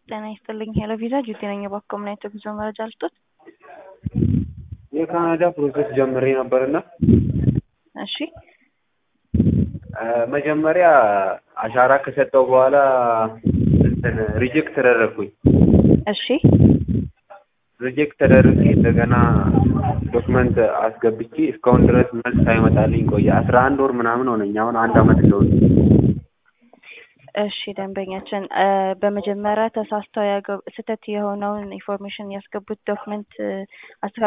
ጤና ይስጥልኝ ሄሎ ቪዛ ጁቲ ነኝ። እባክዎ ምን አይነት የጉዞ መረጃ ልስጦት? የካናዳ ፕሮሰስ ጀምሬ ነበርና እሺ መጀመሪያ አሻራ ከሰጠው በኋላ እንትን ሪጀክት ተደረግኩኝ። እሺ ሪጀክት ተደርጌ እንደገና ዶክመንት አስገብቼ እስካሁን ድረስ መልስ ሳይመጣልኝ ቆየ። አስራ አንድ ወር ምናምን ሆነኝ። አሁን አንድ አመት ሊሆን እሺ ደንበኛችን በመጀመሪያ ተሳስተው ያገ- ስህተት የሆነውን ኢንፎርሜሽን ያስገቡት ዶክመንት